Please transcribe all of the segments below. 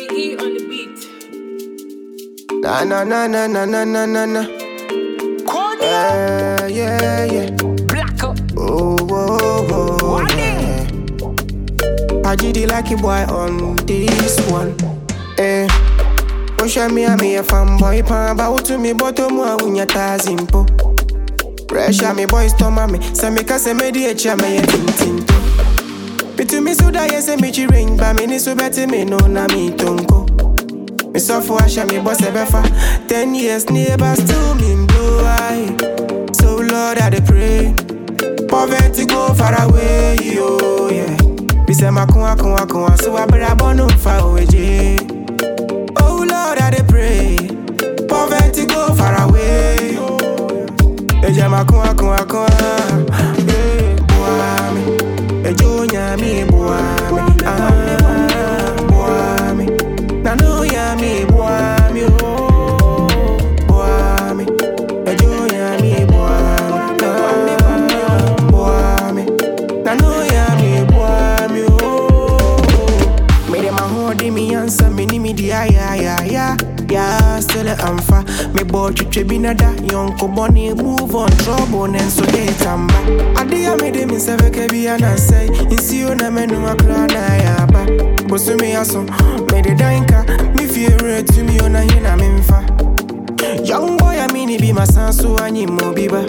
Ziggy on the beat. Na na na na na na na na na. Yeah, yeah, yeah. Black up. Oh, oh, oh, yeah. I did the lucky boy on this one. Eh. Osha mi a me a fanboy pan ba utu mi boto mu a unya tazimpo. Pressure me boys to mami, se me ka se me di echa me ye tintinto. Bitu mi suda ye se mi chi ring ba mi ni su beti me no na mi tonko. Me suffer asha me boss ebefa. Ten years neighbor still me blow eye. So Lord I dey pray. Poverty go far away, yo, yeah. Me say my kun kun kun so I better born far away, yeah. Oh Lord, I dey pray. Poverty go far away. Eja ma kun kun kun. Eh, boy me. Ejo nya mi boy me. Ah, boy me. Na no ya mi boy me. Oh, boy me. Ejo nya mi boy me. Ah, boy me. Na no ya mi boy me. Oh. Me dem a hold me answer me ni me di ya ya ya ya ya still a amfa me boy twitwe bi na da yonko boni move on trouble nen so dey tamba ade ya me dem se veke bi ana say insio na menu akra na ya ba bosu me aso me de danka me fear to me ona hina me mfa Young boy, I mean, it be my son, so I need more biba.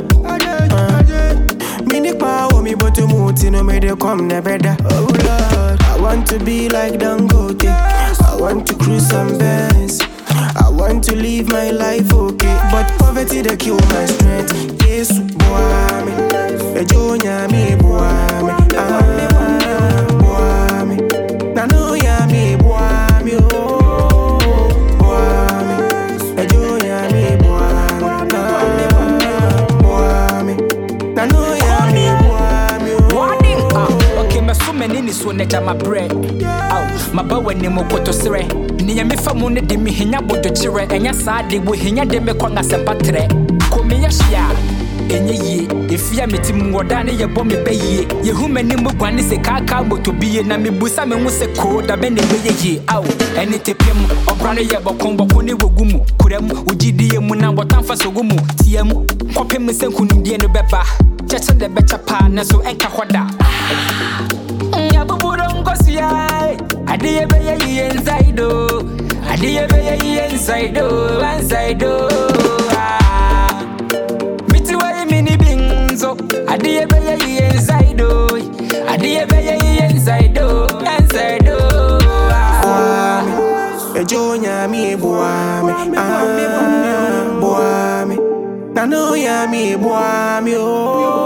Mini power, me but to move, no me they come never da. Oh Lord, I want to be like Dangote. I want to cruise some bands. I want to live my life okay, but poverty they kill my strength. Yes, boy, me. Ejo me, boy, me. Ah, boy, me. Na no ya me, boy, me. Oh, boy, me. Ejo me, boy, me. Ah, boy, me. Na no ya me, boy, me. Warning. Oh, Ah, okay, me so many ni so neja my bread. Aw, my ba wani mo koto sere. Ni ya me fa mu ne de me hinya bodo chire. Enya saa de wo hinya de me kwanga sempa tre. Ko me ya hia. Enye yie, efia me ti mu oda ne ye bɔ me bɛ yie. Ye hu mani mu guane se kaka moto bie na me busa me hu se ko da bɛ ne bɛyɛ yie. Aw, ɛne te pem, ɔbra ne yɛ bɔkɔn bɔkɔ ne wogu mu. Kura mu, wogidie mu na wɔtamfa so gu mu. Tie mu, kɔpem sɛ nkonimdie no bɛba. Kyɛkyɛ de bɛkyɛ paa nanso ɛnka hɔ da. Nyabuburo nkosua Adiye beye yiye inside o Adiye beye yiye inside o Inside o Ah. Miti wayi mini binzo Adiye beye yiye inside o Adiye beye yiye inside o Inside o Ah. Ejo me, boy, me. Ah, boy, me. Na no ya me, boy, me. Oh,